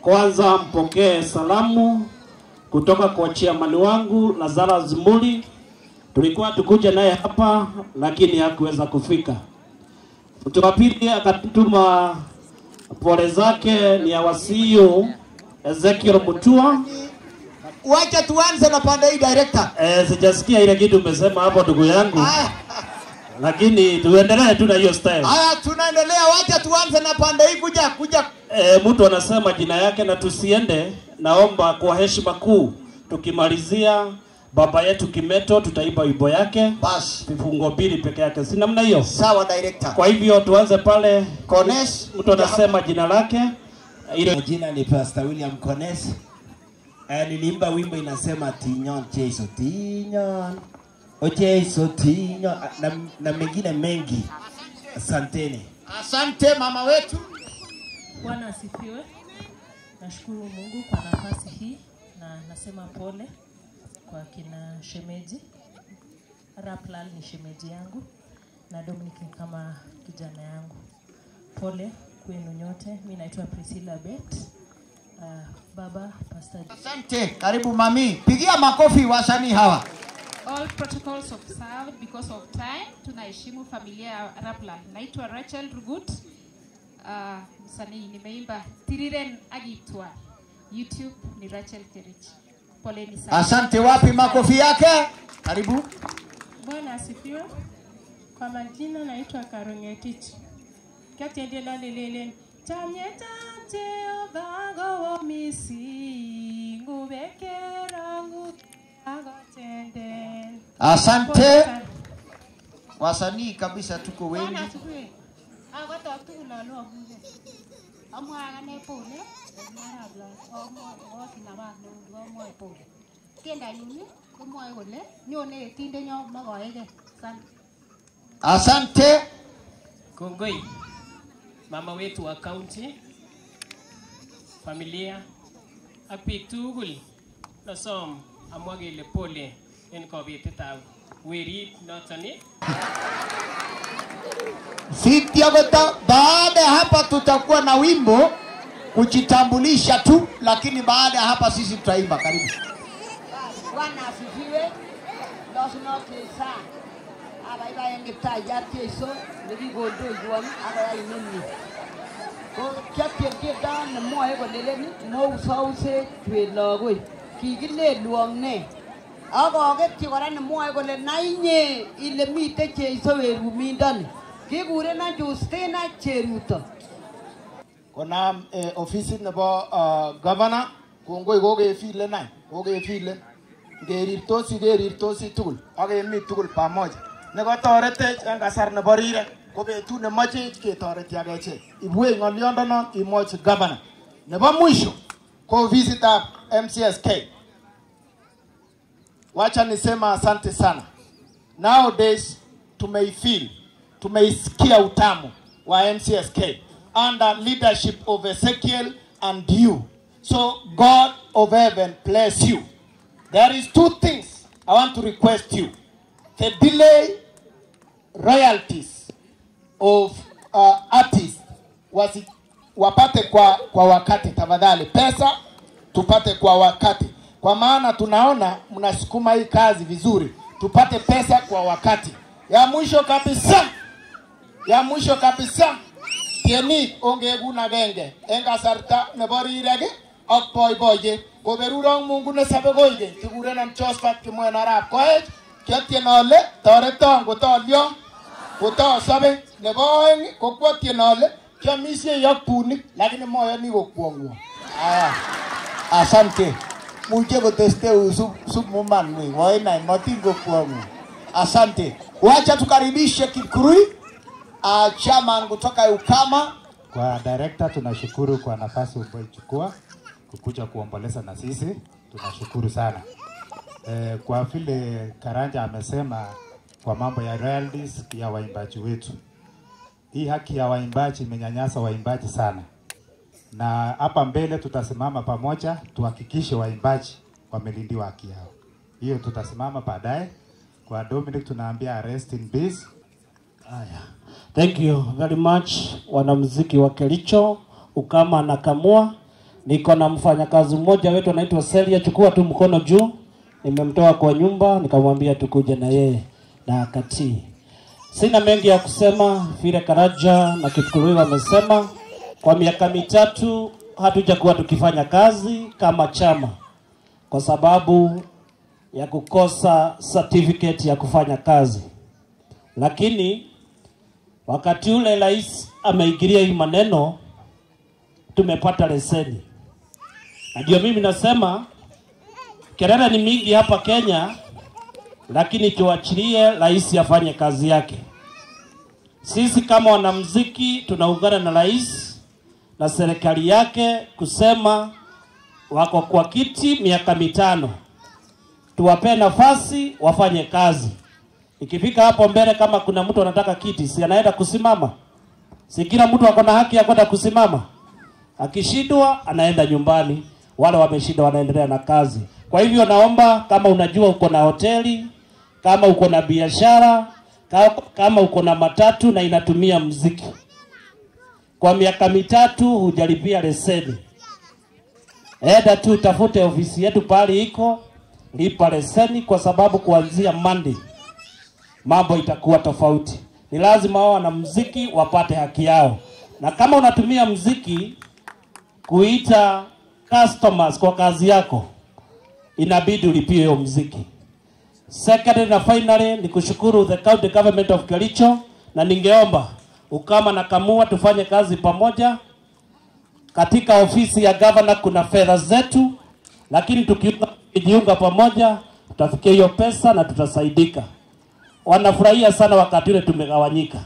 Kwanza mpokee salamu kutoka kwa chairman wangu Lazarus Muli. Tulikuwa tukuja naye hapa lakini hakuweza kufika. Mtu wa pili akatuma pole zake ni ya wasio Ezekiel Mutua. Wacha tuanze na pande hii director. Eh, sijasikia ile kitu umesema hapo ndugu yangu, Haya, lakini tuendelee tu na hiyo style. haya tunaendelea. Wacha tuanze na pande hii kuja kuja. E, mtu anasema jina yake na tusiende. Naomba kwa heshima kuu tukimalizia baba yetu Kimeto, tutaimba wimbo yake Bas. vifungo mbili peke yake, si namna hiyo? Sawa director. Kwa hivyo tuanze pale, Kones. mtu anasema jina lake ile Jina ni Pastor William Kones. Eh, niliimba wimbo inasema Tinyon Jesu Tinyon. O Jesu Tinyon na, na mengine mengi. Asanteni. Asante mama wetu. Bwana asifiwe. Nashukuru Mungu kwa nafasi hii na nasema pole kwa kina shemeji. Raplal ni shemeji yangu na Dominic ni kama kijana yangu. Pole kwenu nyote. Mimi naitwa Priscilla Bet. Uh, baba Pastor Asante. Karibu mami. Pigia makofi wasanii hawa. all protocols observed because of time. Tunaheshimu familia ya Rapla. Naitwa Rachel Rugut. Uh, msanii nimeimba Tiriren Agitwa. YouTube ni Rachel Kerich. Poleni sana. Asante. Wapi makofi yake? Karibu. Bwana asifiwe. Kwa majina naitwa Karongetich. Katiendela lelelen. Chamyeta Jehova gowo misi ngubekera ngu agotenden. Asante. Wasanii kabisa tuko wengi. Bwana asifiwe. Agotok tugul alo abuje. Amwa akane pole. Marabla. Amwa kinabat neu amwa pole. Tiendanyun komwoe kole nyone yetindenyo mokoeke. Asante. Asante. Kongoi mama wetu wa county, familia ak biik tugul nosom amwa kele pole en kobetetab werit noton ni Cynthia Gota, baada ya hapa tutakuwa na wimbo kujitambulisha tu, lakini baada ya hapa sisi tutaimba. Karibu. Bwana asifiwe. Losno kesa. Abaibaen Kiptayat Jesu nekikondoiwon akoyai nemie. Ko kiatiem tiendo nemwoe kolelen mousouset chwet lagoi. Kikilelwong ne? Akoketyi kora nemwoe kole nainye ile mite Jesu werumindoni. Kikurenon Justina Cheruto. konam eh, ofisit nebo uh, governor kongoi kokefile nai kokefile ngerirtosi kerirtosi tugul ak kemi tugul pamoja nekotoretech en kasar nebo rirek ko betut nemochech ketoreti ak echek ibwech ng'oliondonon imwochi governor nebo mwisho ko ofisitab mcsk wacha nisema asante sana nowadays tumeifeel tumeisikia utamu wa mcsk under leadership of ezekiel and you so god of heaven bless you there is two things i want to request you the delay royalties of uh, artists wasi, wapate kwa, kwa wakati tafadhali pesa tupate kwa wakati kwa maana tunaona mnasukuma hii kazi vizuri tupate pesa kwa wakati ya mwisho kabisa ya mwisho kabisa tienik ongegun agenge en kasarta nebo rirek ii ak boiboiyet koberurok mungu nesobe koigeny kikurenon Josephat Kimwen arap Koech kiatien ale toreton kotolyo kotosobe nebo oeng ii, ko kwatien ale kiamisiei ak bunik lakini moyoni kokwong'wong aya Asante. Muche kotesteu sup, sup mumanwi wainai matin kokwong'u. Asante. Wacha tukaribishe Kipkurui uh, chairman kutoka Ukama. Kwa director tunashukuru kwa nafasi uliyochukua kukuja kuomboleza na sisi, tunashukuru sana. E, kwa vile Karanja amesema kwa mambo ya royalties ya waimbaji wetu, hii haki ya waimbaji imenyanyasa waimbaji sana, na hapa mbele tutasimama pamoja tuhakikishe waimbaji wamelindiwa haki yao. Hiyo tutasimama baadaye. Kwa Dominic tunaambia rest in peace. Haya. Thank you very much wanamuziki wa Kericho, Ukama na Kamua. niko na mfanyakazi mmoja wetu anaitwa Celia, chukua tu mkono juu. Nimemtoa kwa nyumba nikamwambia tukuje na yeye na akatii. Sina mengi ya kusema, vile Karaja na Kipkurui wamesema. Kwa miaka mitatu hatujakuwa tukifanya kazi kama chama kwa sababu ya kukosa certificate ya kufanya kazi, lakini wakati ule rais ameingilia hii maneno, tumepata leseni, na ndio mimi nasema kelele ni mingi hapa Kenya, lakini tuachilie rais afanye kazi yake. Sisi kama wanamuziki tunaungana na rais na serikali yake kusema wako kwa kiti miaka mitano, tuwapee nafasi wafanye kazi. Ikifika hapo mbele, kama kuna mtu anataka kiti, si anaenda kusimama? Si kila mtu ako na haki ya kwenda kusimama? Akishindwa anaenda nyumbani, wale wameshinda wanaendelea na kazi. Kwa hivyo naomba kama unajua uko na hoteli, kama uko na biashara, ka- kama uko na matatu na inatumia mziki, kwa miaka mitatu hujalipia leseni, enda tu tafute ofisi yetu pale iko, lipa leseni, kwa sababu kuanzia Monday mambo itakuwa tofauti. Ni lazima wao wanamuziki wapate haki yao, na kama unatumia mziki kuita customers kwa kazi yako, inabidi ulipie hiyo mziki. Secondly na finally ni kushukuru the county government of Kericho, na ningeomba ukama na kamua tufanye kazi pamoja. Katika ofisi ya governor kuna fedha zetu, lakini tukiunga- tukijiunga pamoja tutafikia hiyo pesa na tutasaidika. Wanafurahia sana wakati ule tumegawanyika.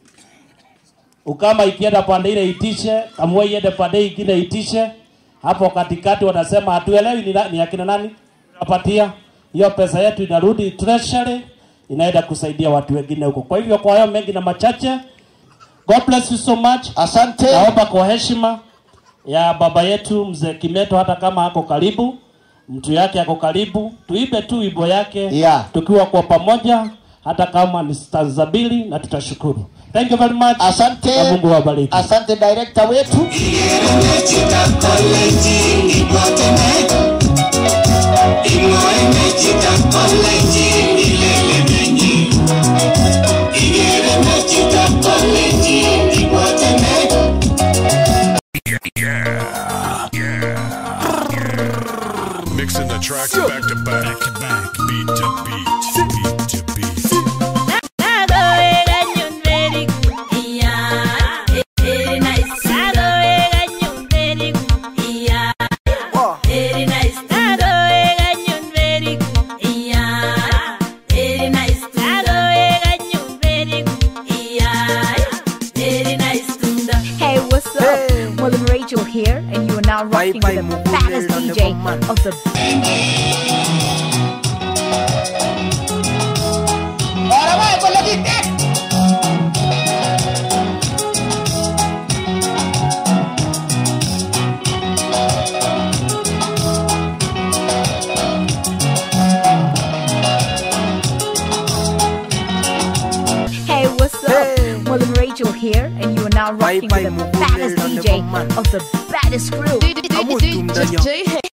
Ukama ikienda pande ile itishe, kamua iende pande ingine itishe. Hapo katikati wanasema hatuelewi ni, na- ni akina nani tunapatia hiyo pesa yetu, inarudi treasury, inaenda kusaidia watu wengine huko. Kwa hivyo, kwa hayo mengi na machache, God bless you so much. Asante. Naomba kwa heshima ya baba yetu mzee Kimeto, hata kama ako karibu, mtu yake ako karibu, tuibe tu wimbo yake Yeah. tukiwa kwa pamoja, hata kama ni stanza mbili, na tutashukuru. Thank you very much. Asante. Na Mungu awabariki. Asante director wetu. Mixing the tracks back to back, to back, beat to beat, beat to beat. Hey, what's up? Molly Rachel here, and you are now rocking with the baddest DJ of the Hey, what's up? Molly Rachel here, and you are now rocking with the baddest DJ of the baddest crew. DJ